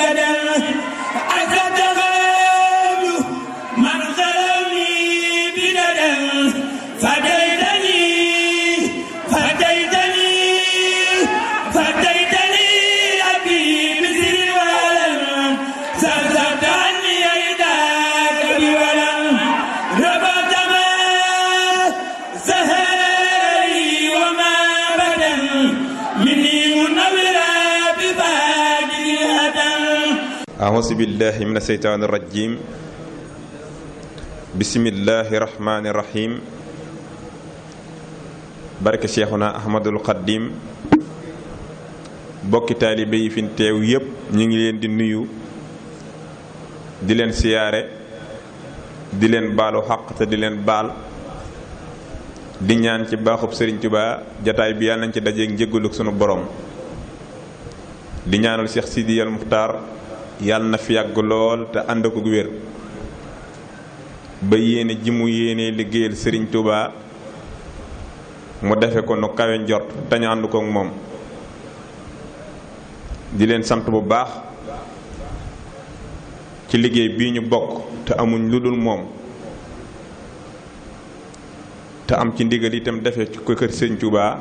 بدل أتتغاب من خلوني بدل فديتني فديتني فديتني أبي بسر ولم سرسرت عني يداك بولم ربط ما سهري وما بدل مني منورا بفاجر الهدم أعوذ بالله من الشيطان الرجيم بسم الله الرحمن الرحيم barke Cheikhuna Ahmadul Xaddim bokki taalibe yi fi teew yépp ñu ngi leen di nuyu di leen siyaare di leen baalu xaq te di leen baal di ñaan ci baaxub Sëriñ Tuubaa jataay bi yàlla nañ ci dajeek njëggaluk sunu borom di ñaanal Cheikh Sidi al Muxtaar yàlla na fi yàgg lool te ànd ko wér ba yéene ji mu yéene liggéeyal Sëriñ Tuubaa mu defe ko nu kawe njort te ñu ànd kook moom di leen sant bu baax ci liggéey bii ñu bokk te amuñ lu dul moom te am ci ndigal itam defe ci ko kër Sëriñ Tuubaa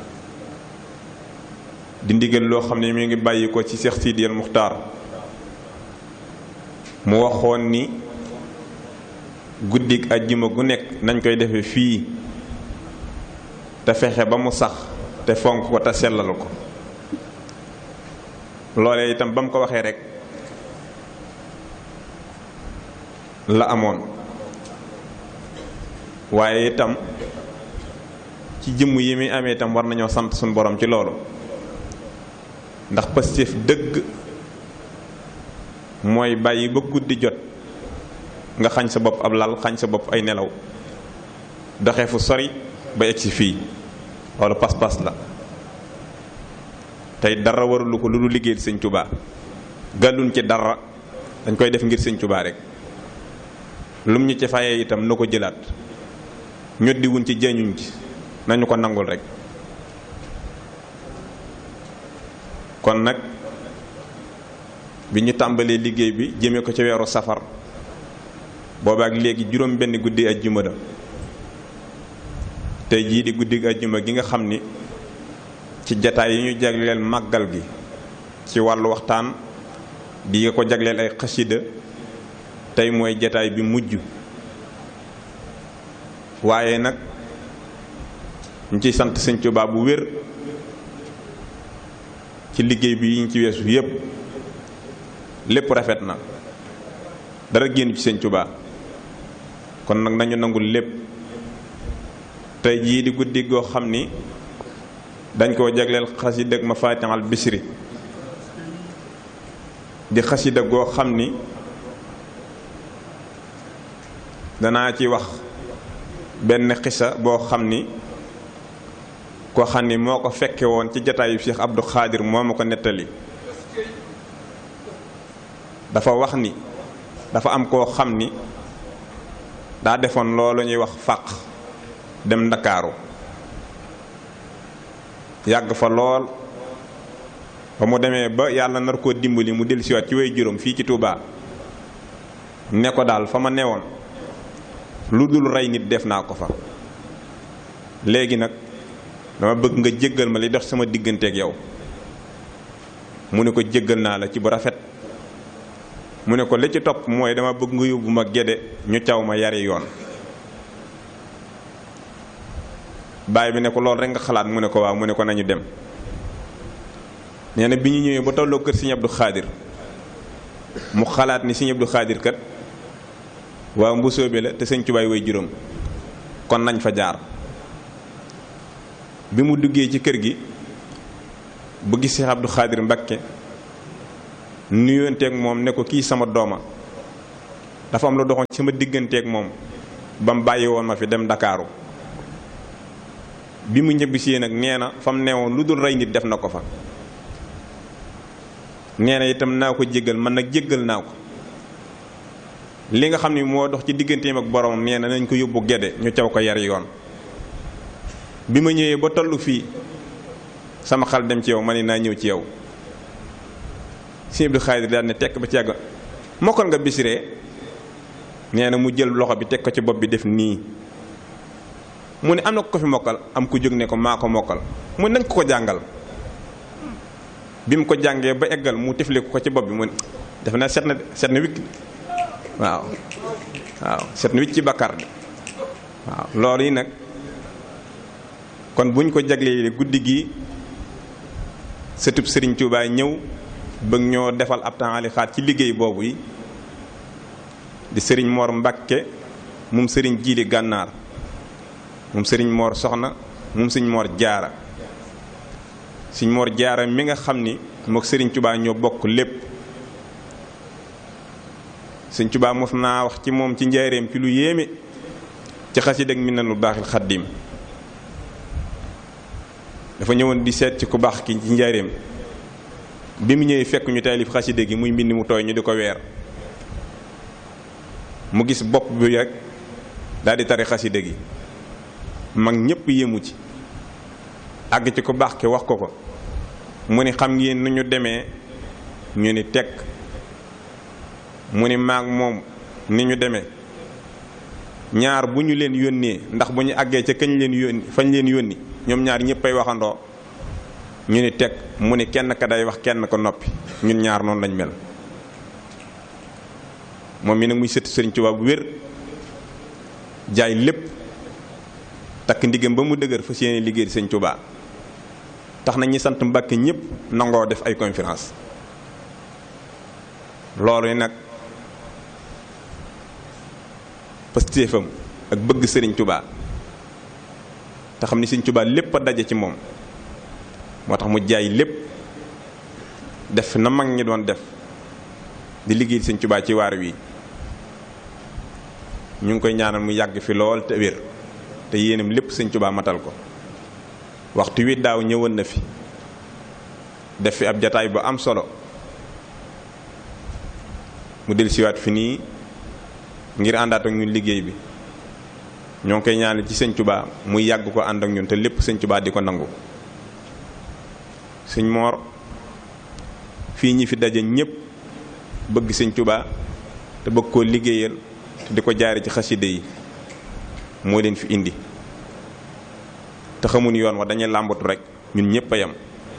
di ndigal loo xam ne mi ngi bàyyi ko ci Cheikh Sidi al Muxtaar mu waxoon ni guddik ajjuma gu nekk nañ koy defe fii te fexe ba mu sax te fonk ko te sellal ko loolee itam ba mu ko waxee rek la amoon waaye itam ci jëmm yi muy amee itam war nañoo sant suñu borom ci loolu ndax pastéef dëgg mooy bàyyi ba guddi jot nga xañ sa bopp ab lal xañ sa bopp ay nelaw doxee fu sori ba egsi fii loolu pas-pas la tey dara warulu ko lu du liggéeyal sëñ Tuubaa gàlluñ ci dara dañ koy def ngir sëñ Tuubaa rek lum ñu ci fayee itam na ko jëlaat ñoddiwuñ ci jëñuñ ci nañu ko nangul rek kon nag bi ñu tàmbalee liggéey bi jëmee ko ci weeru safar boobaak léegi juróom benn guddi ajjuma la tey jii di guddi ajjuma gi nga xam ni ci jataay yi ñu jagleel màggal gi ci wàllu waxtaan di nga ko jagleel ay xasida tey mooy jataay bi mujj waaye nag ñu ciy sant Sëñ Tuubaa bu wér ci liggéey bi yi ñu ci weesu yépp lépp rafet na dara génn ci Sëñ Tuubaa kon nag nañu nangul lépp tey jii di guddi goo xam ni dañ koo jagleel xasida ak Mafatihul Bichri di xasida goo xam ni danaa ci wax benn xisa boo xam ni koo xam ni moo ko fekke woon ci jataayu Cheikh Abdou Khadir moo ma ko nettali dafa wax ni dafa am koo xam ni daa defoon loolu ñuy wax fàq dem ndakaaru yàgg fa lool ba mu demee ba yàlla nar koo dimbali mu dellusiwaat ci way juróom fii ci Touba ne ko daal fa ma newoon lu dul rey nit def naa ko fa léegi nag dama bëgg nga jéggal ma li dox sama digganteeg yow mu ne ko jéggal naa la ci bu rafet mu ne ko li ci topp mooy dama bëgg nga yóbbu ma géde ñu caw ma yari yoon baay bi ne ko loolu rek nga xalaat mu ne ko waaw mu ne ko nañu dem nee na bi ñu ñëwee ba tolloo kër Sëñ Abdou Khadir mu xalaat ni Sëñ Abdou Khadir kat waaw mbusoobe la te sëñ Tubaay way juróom kon nañ fa jaar bi mu duggee ci kër gi bu gis Cheikh Abdou Khadir Mbakke nuyonteeg moom ne ko kii sama dooma dafa am lu doxoon sama digganteeg moom ba mu bàyyi woon ma fi dem Ndakaaru bi mu ñibbisee nag nee na fa mu neewoon lu dul rey nit def na ko fa nee na itam naa ko jéggal man nag jéggal naa ko li nga xam ni moo dox ci digganteem ak boromam nee na nañ ko yóbbu gedde ñu caw ko yar yoon bi ma ñëwee ba tollu fii sama xel dem ci yow ma ne naa ñëw ci yow sëñ Abdou Xaadir daal ne tekk ba ci yàgg mokkal nga bisiree nee na mu jël loxo bi teg ko ci bopp bi def nii mu ne am na ko fi mokkal am ku jóg ne ko maa ko mokkal mu nañ ko ko jàngal bi mu ko jàngee ba eggal mu tifli ko ci bopp bi mu ne def na set na set na wikk waaw waaw set na wicc ci bakkar de waaw loolu yi nag kon buñ ko jaglee guddi gi sëtub sëriñ Tuubaa ñëw bëgg ñoo defal ab temps xaat ci liggéey boobu yi di sëriñ Mor Mbakke moom sëriñ Jiili Gànnaar moom sëriñ Mor Soxna moom sëriñ Mor Jaara sëriñ Mor Jaara mi nga xam ni mook sëriñ Tuubaa ñoo bokk lépp sëriñ Tuubaa mos naa wax ci moom ci njaareem ci lu yéeme ci xasida ak Minanul Baaxil Xaddiim dafa ñëwoon di seet ci ku baax ki ci njaareem bi mu ñëwee fekk ñu taalif xasida gi muy mbind mu tooy ñu di ko weer mu gis bopp bi rek daal di tari xasida gi mag ñépp yéemu ci àgg ci ku baax ki wax ko ko mu ni xam ngeen nu ñu demee ñu ni tekk mu ni maag moom ni ñu demee ñaar bu ñu leen yónnee ndax bu ñu àggee ca kañ leen yónni fañ leen yónni ñoom ñaar ñëppay waxandoo ñu ni teg mu ni kenn ka day wax kenn ko noppi ñun ñaar noonu lañ mel moom mi nag muy sëtt sëriñ Tuubaa bu wér jaay lépp takk ndigam ba mu dëgër fas yéene liggéey di sëriñ Tuubaa tax na ñi sant Mbàkke ñëpp nangoo def ay conférence loolu nag pastéefam ak bëgg sëriñ Tuubaa te xam ni sëriñ Tuubaa lépp a daje ci moom moo tax mu jaay lépp def na mag ñi doon def di liggéey sëriñ Tuubaa ci waar wi ñu ngi koy ñaanal mu yàgg fi lool te wér te yéenam lépp sëriñ Tuubaa matal ko waxtu wi daaw ñëwoon na fi def fi ab jataay bu am solo mu dellusiwaat fi nii ngir àndaat ak ñun liggéey bi ñoo ngi koy ñaanal ci sëñ Tuubaa muy yàgg ko ànd ak ñun te lépp sëñ Tuubaa di ko nangu sëñ Moor fii ñi fi daje ñépp bëgg sëñ Tuubaa te bëgg koo liggéeyal te di ko jaare ci xaside yi moo leen fi indi te xamuñ yoon wa dañuy làmbatu rek ñun ñépp a yem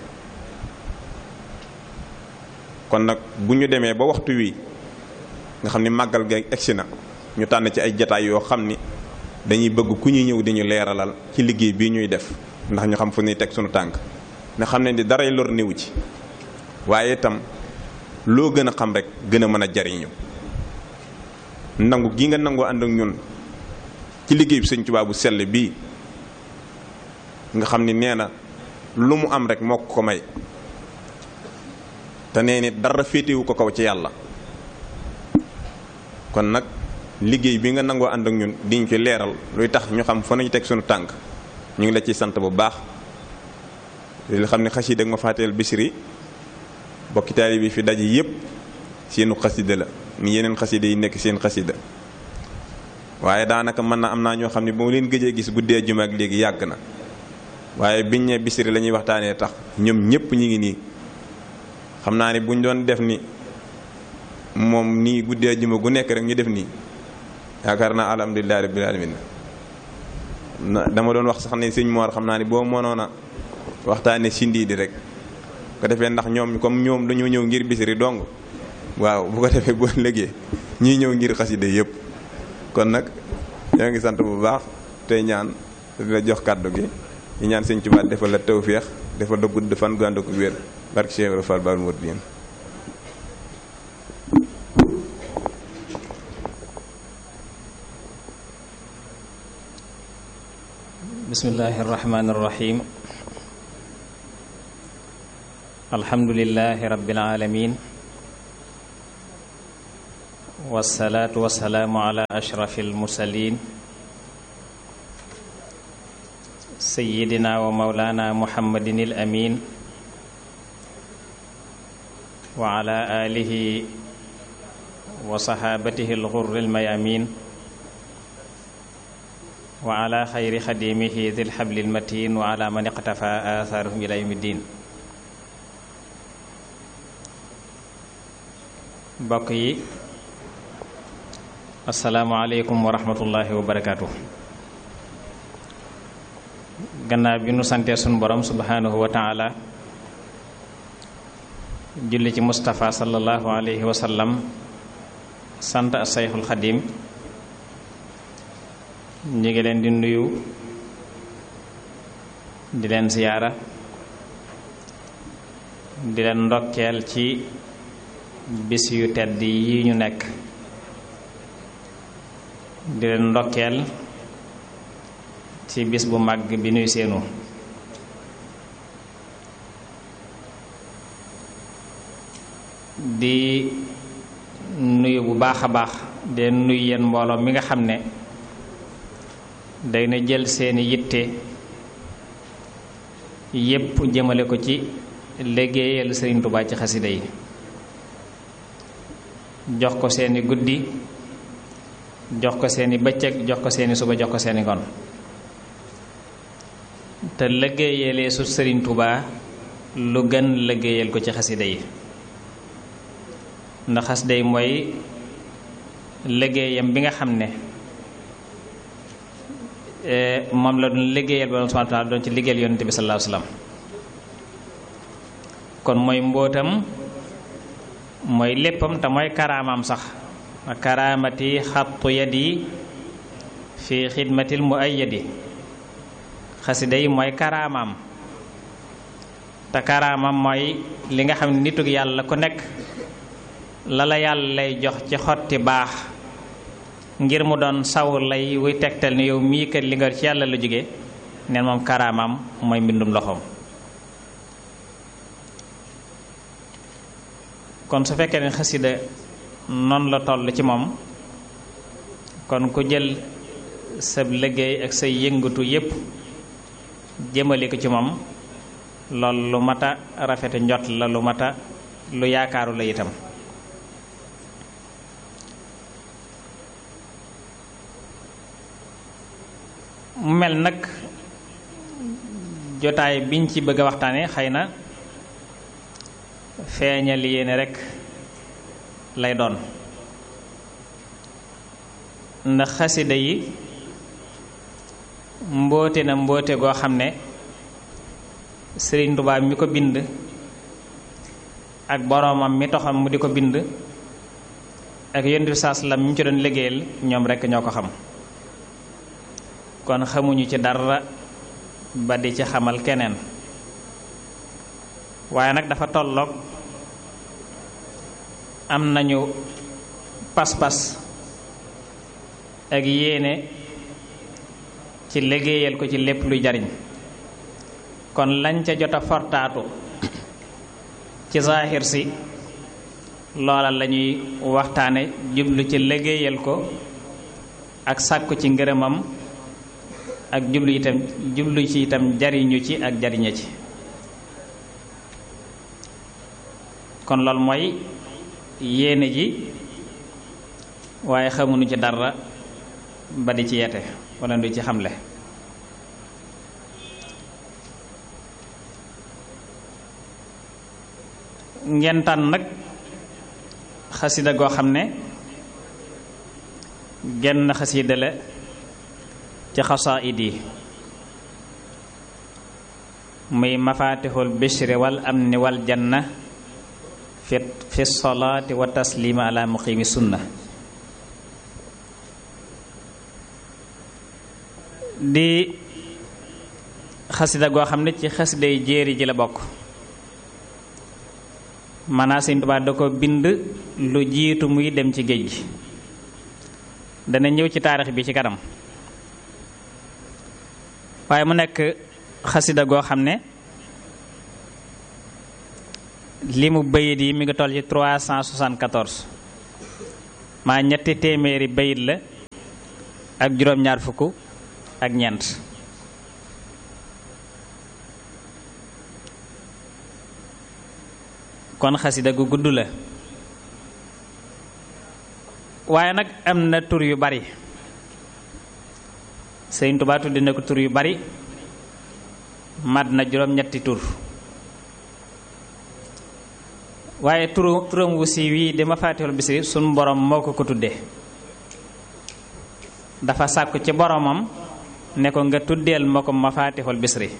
kon nag bu ñu demee ba waxtu wi nga xam ni màggal ga egsi na ñu tànn ci ay jataay yoo xam ni dañuy bëgg ku ñuy ñëw di ñu leeralal ci liggéey bii ñuy def ndax ñu xam fu ñuy teg sunu tànk nga xam ne di daray lor néewu ci waaye itam loo gën a xam rek gën a mën a jariñu nangu gi nga nangoo ànd ak ñun ci liggéey bi sëñ Tuubaa bu sell bii nga xam ni nee na lu mu am rek moo ko may te nee ni dara féetewu ko kaw ci yàlla kon nag liggéey bi nga nangoo ànd ak ñun diñ ci leeral luy tax ñu xam fa nañu teg sunu tànk ñu ngi la ciy sant bu baax li xam ne xasida ak ma faateel bisiri bokki taali bi fi daje yépp seenu xasida la ni yeneen xasida yi nekk seen xasida waaye daanaka mën na am naa ñoo xam ne ba mu leen gëjee gis guddee juma ak léegi yàgg na waaye biñ ne bisiri la ñuy waxtaanee tax ñoom ñépp ñi ngi nii xam naa ni buñ doon def ni moom nii guddee juma gu nekk rek ñu def nii yaakaar naa alhamdulilah rabbil alamin dama doon wax sax ne sëñ Mor xam naa ni boo mënoon a waxtaanee sindi di rek ko defee ndax ñoom comme ñoom dañoo ñëw ngir bisiri dong waaw bu ko defee boo légee ñii ñëw ngir xaside yëpp kon nag ñoo ngi sant bu baax tey ñaan di la jox kàddu gi ñu ñaan sëñ Tuubaa defal la tawféex defal la gudd fan gu ànd ak wér barke Cheikh Ibra Fall Baal Mourideen bismillahi irrahmani irrahim alhamdulilahi rabbil alamin wasalaatu wasalaamu ala ashrafi almursalin sayidina wa maulana muhammadin al amin wa ala alihi wa sahabatihi alghurri almayamin wa ala xayri xadimihi dil xabli almatin wa ala man iqtafa athaarahum ila yawmi ddin mbokk yi asalaamualeykum wa rahmatullahi wa barakaatu gannaaw bi nu santee sunu borom subhanahu wa taala julli ci Moustapha sallallahu alayhi wa sallam sant a sayxul xadim ñi ngi leen di nuyu di leen siyaara di leen ndokkeel ci bis yu tedd yi ñu nekk di leen ndokkeel ci bis bu màgg bi nuy seenu di nuyu bu baax a baax de nuyu yéen mbooloo mi nga xam ne day na jël seeni yitte yépp jëmale ko ci liggéeyal Sëriñ Tuubaa ci xasida yi jox ko seeni guddi jox ko seeni bëccëg jox ko seeni suba jox ko seeni ngoon te liggéeyalee su Sëriñ Tuubaa lu gën liggéeyal ko ci xasida yi ndax xasida yi mooy liggéeyam bi nga xam ne moom la doon liggéeyal ba subhaanahu wa taala doon ci liggéeyal yonent bi sallallahu alayhi wa sallam kon mooy mbóotam mooy léppam te mooy karaamam sax karaamati xattu yadi fi xidmatil mu ay yadi xasida yi mooy karaamam te karaamam mooy li nga xam ne nitug yàlla ku nekk la la yàlla lay jox ci xotti baax ngir mu doon saw lay wuy tegtal ne yow mii kat li nga ci yàlla la jóge neen moom karaamam mooy mbindum loxoom kon su fekkee ne xasida noonu la toll ci moom kon ku jël sa liggéey ak say yëngatu yépp jëmale ko ci moom loolu lu mat a rafete njot la lu mat a lu yaakaaru la itam mu mel nag jotaay biñ ci bëgg a waxtaane xëy na feeñal yéene rekk lay doon ndax xasida yi mboote na mboote goo xam ne Sëriñ Tuubaa mi ko bind ak boroomam mi taxam mu di ko bind ak Yonent bi saas la mi mu ci doon liggéeyal ñoom rekk ñoo ko xam kon xamuñu ci dara ba di ci xamal keneen waaye nag dafa tolloog am nañu pas-pas ak yéene ci liggéeyal ko ci lépp luy jariñ kon lañ ca jot a fortaatu ci zaahir si loola lañuy waxtaane jublu ci liggéeyal ko ak sàkku ci ngërëmam ak jublu itam jublu ci itam jariñu ci ak jariñe ci kon loolu mooy yéene ji waaye xamuñu ci dara ba di ci yete wala du ci xamle ngeen tànn nag xasida goo xam ne genn xasida la ci xasaayid yi muy mafatixul bishri wal amni wal janna fi fi salaati wa taslima ala muqimi sunna di xasida goo xam ne ci xasida yi jéeri ji la bokk maanaa Sëñ Tuubaa da ko bind lu jiitu muy dem ci géej gi dana ñëw ci taarix bi ci kanam waaye mu nekk xasida goo xam ne li mu bayit yi mi ngi toll ci 374 maa ñetti téeméeri bayit la ak juróom-ñaar fukk ak ñeent kon xasida gu gudd la waaye nag am na tur yu bari Sëriñ Tuubaa tudde na ko tur yu bari mat na juróom-ñetti tur waaye turu turam wu siiw wii di mafaatihul bisri suñ borom moo ko ko tuddee dafa sàkku ci boromam ne ko nga tuddeel ma ko mafaatihul bisri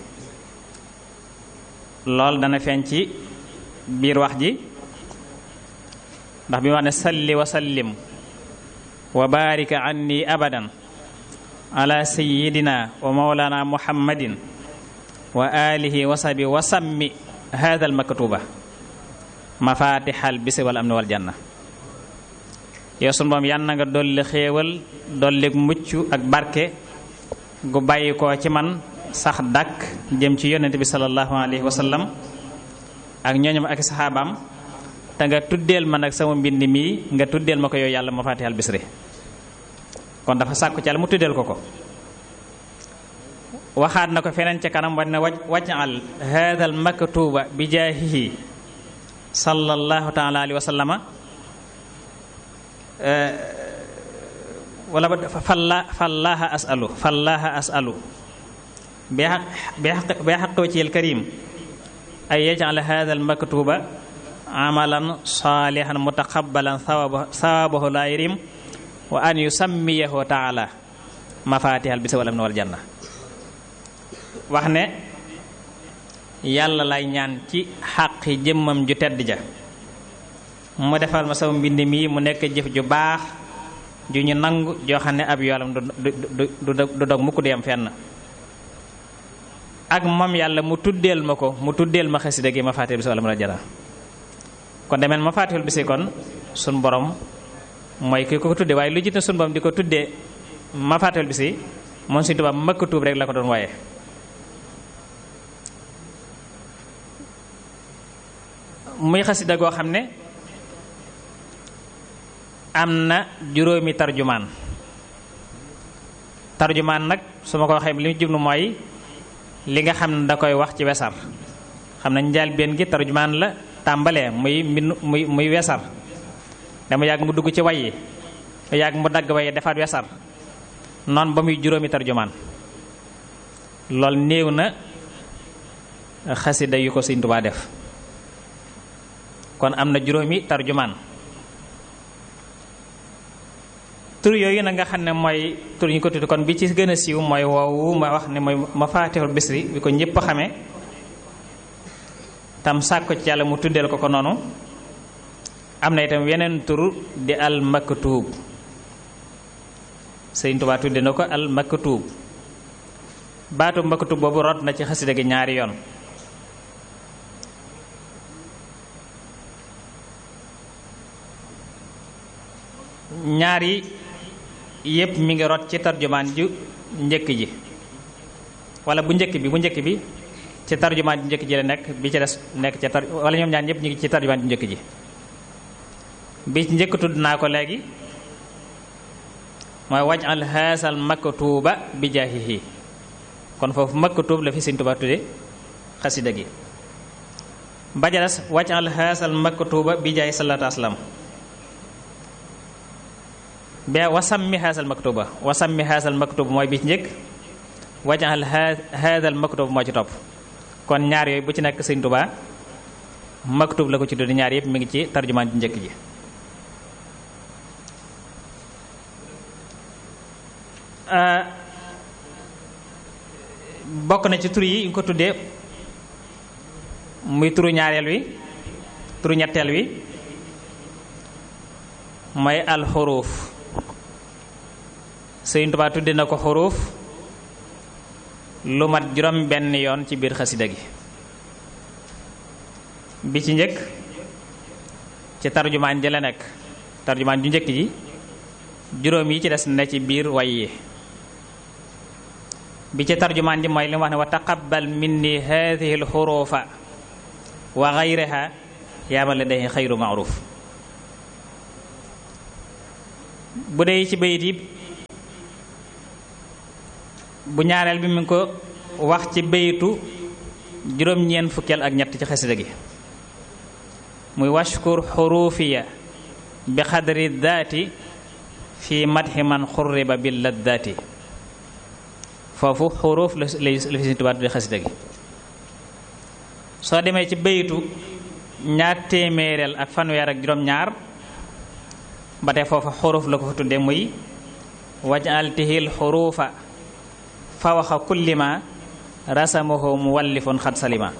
lool dana feeñ ci biir wax ji ndax bi wax ne salli wa sallim wa baarika anni abadan ala sayidina wa mawlana muhammadin wa alihi wa sahbi wa sammi hada al maktuba mafatihal bisi wal amni wal janna yow sunu boom yan na nga dolli xéewal dolli mucc ak barke gu bàyyi ko ci man sax dàkk jëm ci yonent bi sallallahu alayhi wa sallam ak ñooñam ak saxaabaam te nga tuddeel ma nag sama mbind mii nga tuddeel ma ko yow yàlla mafatihal bisri kon dafa sàkku ci yàlla mu tuddeel ko ko waxaat na ko feneen ca kanam wañ ne waj wajal hada al maktuba bi jaahihi sallallahu taala alayhi wa sallama wala falla fallaha asalu fallaha asalu bi xaq bi xaq wajhi al karim ay yajal hada al maktuba amalan salihan mutaqabbalan sawabahu la yarim wa an yusammiyahu taala mafatihal bisa wal amni wal janna wax ne yàlla lay ñaan ci xàqi jëmmam ju tedd ja mu defal ma sama mbind mii mu nekk jëf ju baax ju ñu nangu joo xam ne ab yoolam du du du dog mukk di am fenn ak moom yàlla mu tuddeel ma ko mu tuddeel ma xasida gi mafatihal bisa wal amni wal janna kon demeen mafatihul bisi kon sun borom mooy ki ko tudde waaye lu jiite sun borom di ko tuddee mafatihul bisi moom Sëriñ Tuubaa makkatuub rek la ko doon waaye muy xasida goo xam ne am na juróomi tarjumaan tarjumaan nag su ma ko waxee li mu jublu mooy li nga xam ne da koy wax ci wesar xam ne njaal benn gi tarjumaan la tàmbalee muy muy muy wesar dama yàgg mu dugg ci way yi yàgg mu dagg waye defaat wesar noonu ba muy juróomi tarjumaan loolu néew na xasida yu ko Sëriñ Tuubaa def kon am na juróomi tarjumaan tur yooyu nag nga xam ne mooy tur ñu ko tudd kon bi ci gën a siiw mooy woowu ma wax ne mooy Mafaatihul Bisri bi ko ñépp xamee tam sàkko ci yàlla mu tuddeel ko ko noonu am na itam weneen tur di al maktuub Sëriñ Tuubaa tudde na ko al maktuub baatu maktuub boobu rot na ci xasida gi ñaari yoon ñaari yépp mi ngi rot ci tarjumaan ju njëkk ji wala bu njëkk bi bu njëkk bi ci tarjumaan ju njëkk ji la nekk bi ci des nekk ci tar wala ñoom ñaar ñëpp ñu ngi ci tarjumaan ju njëkk ji bi ci njëkk tudd naa ko léegi mooy wajal haasal maktuuba bi jaahihi kon foofu maktuub la fi Sëriñ Tuubaa tudde xasida gi ba ca des wajal haasal maktuuba bi jaahi salaatu asalaam be wasammi haasal maktuba wasammi haasal maktuba mooy bi ci njëkk wajal haasal maktuba moo ci topp kon ñaar yooyu bu ci nekk Sëriñ Tuubaa maktub la ko ci tuddi ñaar yëpp mi ngi ci tarjumaan ji njëkk ji bokk na ci tur yi ñu ko tuddee muy turu ñaareel wi turu ñetteel wi mooy alxuruuf Sëriñ Tuubaa tudde na ko xuruuf lu mat juróom benn yoon ci biir xasida gi bi ci njëkk ci tarjumaan ji la nekk tarjumaan ju njëkk ji juróom yi ci des na ci biir way yi bi ci tarjumaan ji mooy li mu wax ne wa taqabbal minni haadihi alxuruufa wa gayriha yaa man ladayhi xayru maaruf bu dee ci bayit yi bu ñaareel bi mi ngi ko wax ci bayitu juróom-ñeent fukkeel ak ñett ci xasida gi muy washkur xurufiya bi xadri daati fi madhi man xurriba bi laddaati foofu xuruuf la la fi Sëriñ Tuubaa tudde xasida gi soo demee ci bayitu ñaar téeméereel ak fanweer ak juróom-ñaar ba tey foofa xuruf la ko fa tudde muy wajaltihil xurufa fawaxa kullima rasamahu muwallifun xad salima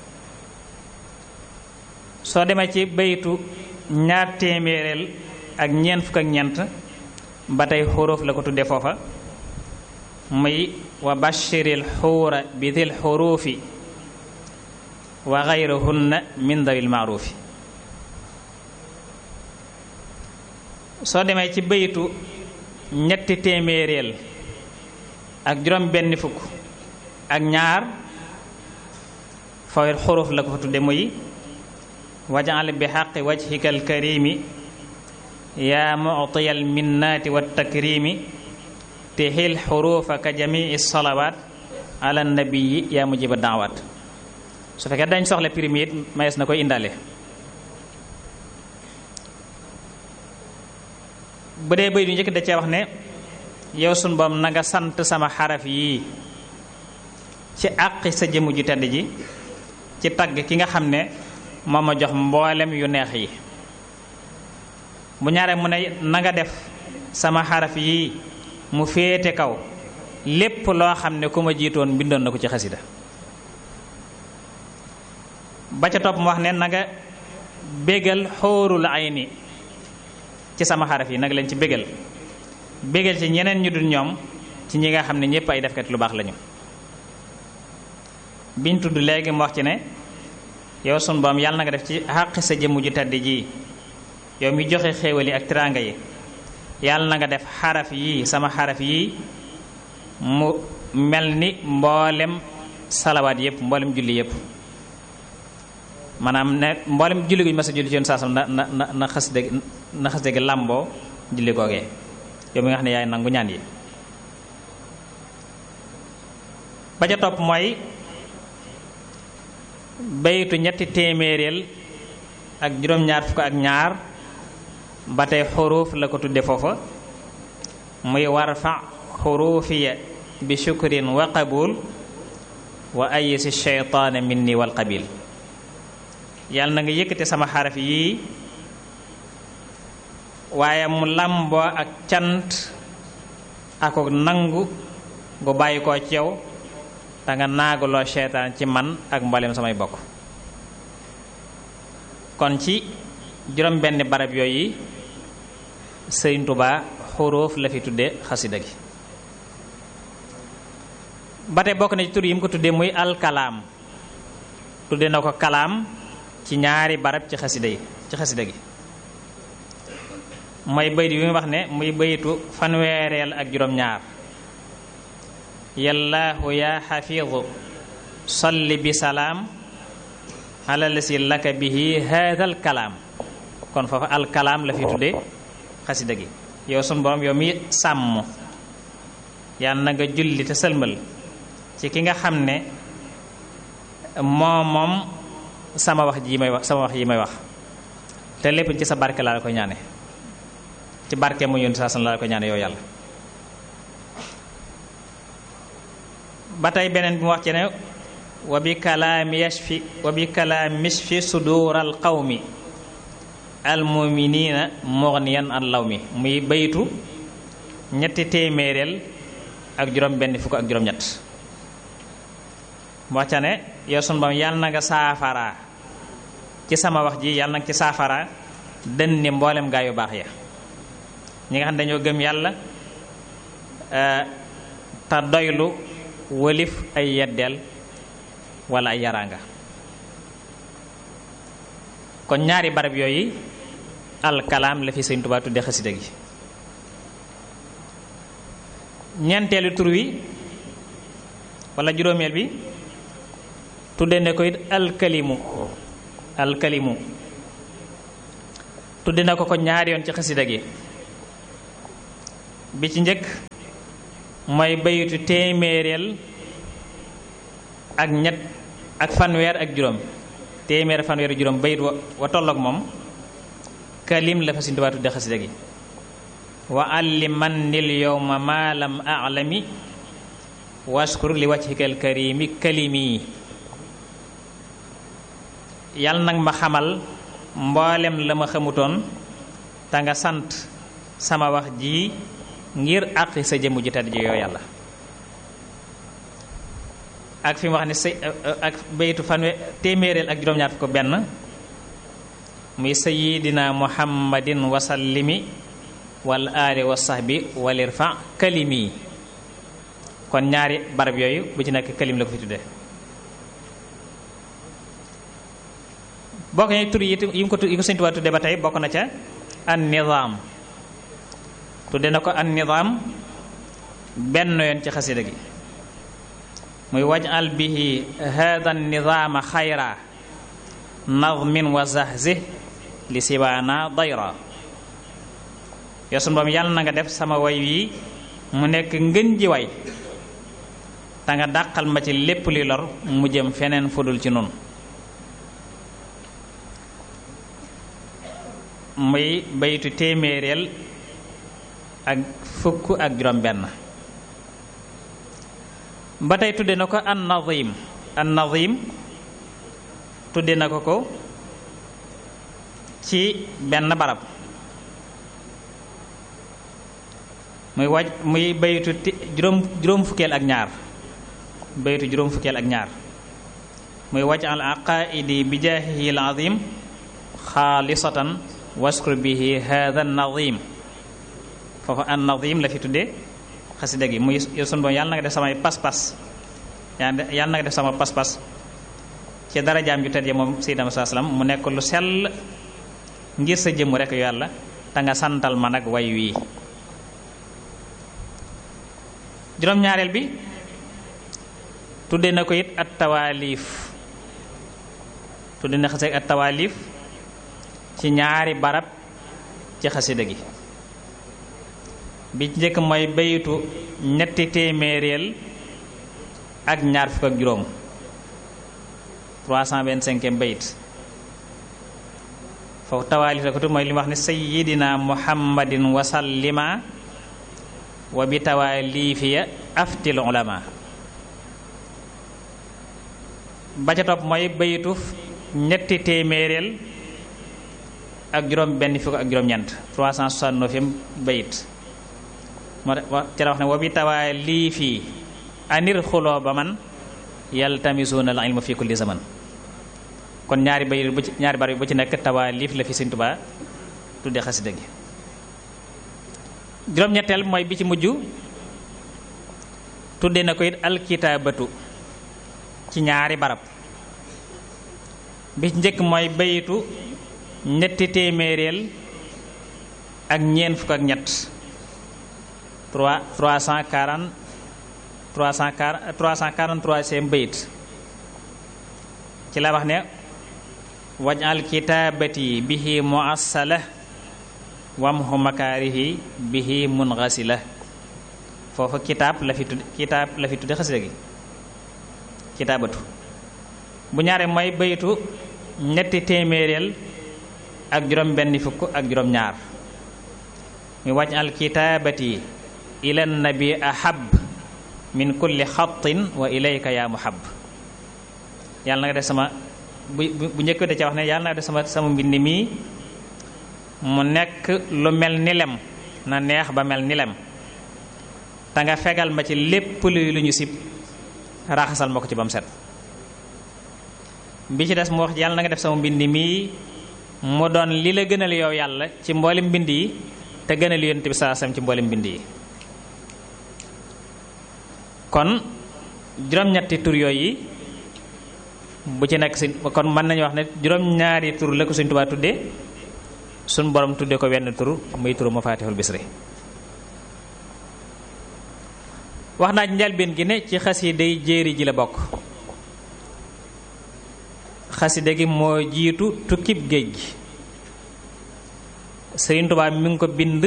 soo demee ci baytu ñaar téeméereel ak ñeent fukk ak ñeent ba tey xuruf la ko tudde foofa muy wa bashiril xuura bi dil xurufi wa gayrahunna min dawil maarufi soo demee ci baytu ñetti téeméeréel ak juróom benn fukk ak ñaar fawet xuruf la ko fa tudde muy wajal bi xaqi wajhika alkarimi yaa muctiya alminnaati wattakrimi tixil xurufa ka jamii salawaat ala nabiyi yaa mujiba daawaat su fekkee dañ soxla primi it mayees na koy indaale bu dee bëy du njëkk da cee wax ne yow sun boom na nga sant sama xaraf yii ci àqi sa jëmm ju tedd ji ci tagg ki nga xam ne moo ma jox mboolem yu neex yi bu ñaaree mu ne na nga def sama xaraf yii mu féete kaw lépp loo xam ne ku ma jiitoon bindoon na ko ci xasida ba ca topp mu wax ne na nga bégal xóorul ayni ci sama xaraf yi nag leen ci bégal bégal ci ñeneen ñu dul ñoom ci ñi nga xam ne ñëpp ay defkat lu baax lañu biñ tudd léegi mu wax ci ne yow sun boom yàlla na nga def ci xàq sa jëmm ju tedd ji yow mi joxe xéewal yi ak tiraanga yi yàlla na nga def xaraf yii sama xaraf yii mu mel ni mboolem salawaat yëpp mboolem julli yëpp maanaam ne mboolem julli guñu mas a julli ci yoon saasam na na na na xas dëgg na xas dëgg làmboo julli googee yow mi nga xam ne yaay nangu ñaan yi ba ca topp mooy baytu ñetti téeméeréel ak juróom-ñaar fukk ak ñaar ba tey xuruuf la ko tudde foofa muy warfa xuruufiya bi shukrin wa qabul wa ayisi sheytaane minni wal qabil yàlla na nga yëkkate sama xaraf yii waaye mu làmboo ak cant ak nangu gu bàyyi koo ci yow te nga naagaloo seytaan ci man ak mboolem samay bokk kon ci juróom benn barab yooyu Sëriñ Tuubaa xuruuf la fi tudde xasida gi ba tey bokk na ci tur yi mu ko tuddee muy alkalaam tudde na ko kalaam ci ñaari barab ci xasida yi ci xasida gi mooy bayit bi mu wax ne muy bayitu fanweereel ak juróom-ñaar yallaahu yaa xafiidu salli bi salaam ala lasi laka bihi haadal kalaam kon foofa alkalaam la fi tudde xasida gi yow sun borom yow mi sàmm yàlla na nga julli te sëlmal ci ki nga xam ne moom moom sama wax ji may wax sama wax yi may wax te lépp ci sa barke laa la ko ñaane ci barke mu yónni saa san laa la ko ñaane yow yàlla ba tey beneen bi mu wax ci ne wa bi kalaami yashfi wa bi kalaami yashfi suduural qawmi almuminina mughniyan an law mi muy baytu ñetti téeméereel ak juróom benn fukk ak juróom ñett mu wax ca ne yow sun bam yàlla na nga saafara ci sama wax ji yàlla na nga ci saafara dën ni mboolem gaa yu baax ya ñi nga xam ne dañoo gëm yàlla te doylu wëlif ay yeddeel wala ay yaraanga kon ñaari barab yooyu alkalaam la fi Sëñ Tuubaa tudde xasida gi ñeenteelu tur wi wala juróomeel bi tudde ne ko it alkalimu alkalimu tudde na ko ko ñaari yoon ci xasida gi bi ci njëkk mooy bayitu téeméereel ak ñett ak fanweer ak juróom téeméer fanweer ak juróom bayit wa wa tolloog moom kalim la fa Sëñ Tuubaa tudde xasida gi wa alliman nil yowma ma lam alami waskur li wajhika alkarimi kalimi yàlla nag ma xamal mboolem la ma xamutoon te nga sant sama wax ji ngir àqi sa jëmm ju tedd ji yow yàlla ak fi mu wax ne say ak baytu fanwe téeméereel ak juróom-ñaar fukk benn muy sayidina muhammadin wasallimi wal aali wa sahbi walirfa kalimi kon ñaari barab yooyu bu ci nekk kalim la ko fi tudde bokk na tur yi yi mu ko yi ko Sëñ Tuubaa tudde ba tey bokk na ca an nizaam tudde na ko an nizaam benn yoon ci xasida gi muy wajal bihi hada nizaama xayra nazmin wa zahzih li sibaana dayra yow sunu boom yàlla na nga def sama way wi mu nekk ngën ji way te nga dàqal ma ci lépp li lor mu jëm feneen fudul ci nun muy baytu téeméereel ak fukk ak juróom benn ba tey tudde na ko an nazim an nazim tudde na ko ko ci benn barab muy waj muy baytu juróom juróom fukkeel ak ñaar baytu juróom fukkeel ak ñaar muy waj al aqaidi bi jaahihi al azim xaalisatan waskur bihi hada nazim foofu an nazim la fi tudde xasida gi muy yow sunu boom yàlla na nga def samay pas-pas yàlla na nga def sama pas-pas ci darajaam ju tedd ya moom Seydina saa salaam mu nekk lu sell ngir sa jëmm rek yàlla te nga santal ma nag way wii juróom-ñaareel bi tudde na ko it at tawaalif tudde na xasida at tawaalif ci ñaari barab ci xasida gi bi ci njëkk mooy bayitu ñetti téeméeréel ak ñaar fukk ak juróom 325e bayit foofu tawaalif la ko tudd mooy li mu wax ne sayyidina muhammadin wasallima wa bi tawaalifiya aftil ulama ba ca topp mooy bayitu ñetti téeméeréel ak juróom benn fukk ak juróom-ñeent 369e bayit moo ca la wax ne wa bi tawaalifi anir xuloo ba man yaltamisuuna al ilma fi kulli zaman kon ñaari bayit bu ci ñaari bar bu ci nekk tawaalif la fi Sëñ Tuubaa tudde xasida gi juróom-ñetteel mooy bi ci mujj tudde na ko it alkitaabatu ci ñaari barab bi ci njëkk mooy bayitu ñetti téeméeréel ak ñeent fukk ak ñett trois trois cent quarante trois cent quarante trois cent quarante troisième bayit ci la wax ne wajal kitaabati bihi muassala wamhu makaarihi bihi munghasila foofu kitaab la fi tudd kitaab la fi tudde xasida gi kitaabatu bu ñaare mooy bayitu ñetti téeméeréel ak juróom benn fukk ak juróom ñaar muy wajal kitaabati ila nabi ahab min kulli xatin wa ilayka ya muhab yàlla na nga def sama bu bu njëkk da ca wax ne yàlla na nga def sama sama mbind mii mu nekk lu mel ni lem na neex ba mel ni lem te nga fegal ma ci lépp luy lu ñu sib raxasal ma ko ci ba mu set bi ci des mu wax yàlla na nga def sama mbind mii mu doon li la gënal yow yàlla ci mboolem mbind yi te gënal yonent bi saa sam ci mboolem mbind yi kon juróom-ñetti tur yooyu bu ci nekk si kon mën nañu wax ne juróom-ñaari tur la ko Sëñ Tuubaa tudde suñ borom tudde ko wenn tur muy turu Mafaatihul Bisri wax naa njalbeen gi ne ci xasiday jéeri ji la bokk xasida gi moo jiitu tukkib géej gi Sëriñ Tuubaa mi ngi ko bind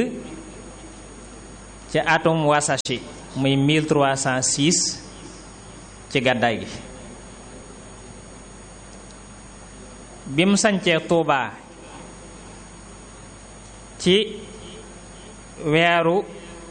ci atum wasashi muy 1306 ci gàddaay gi bi mu sancee Tuubaa ci weeru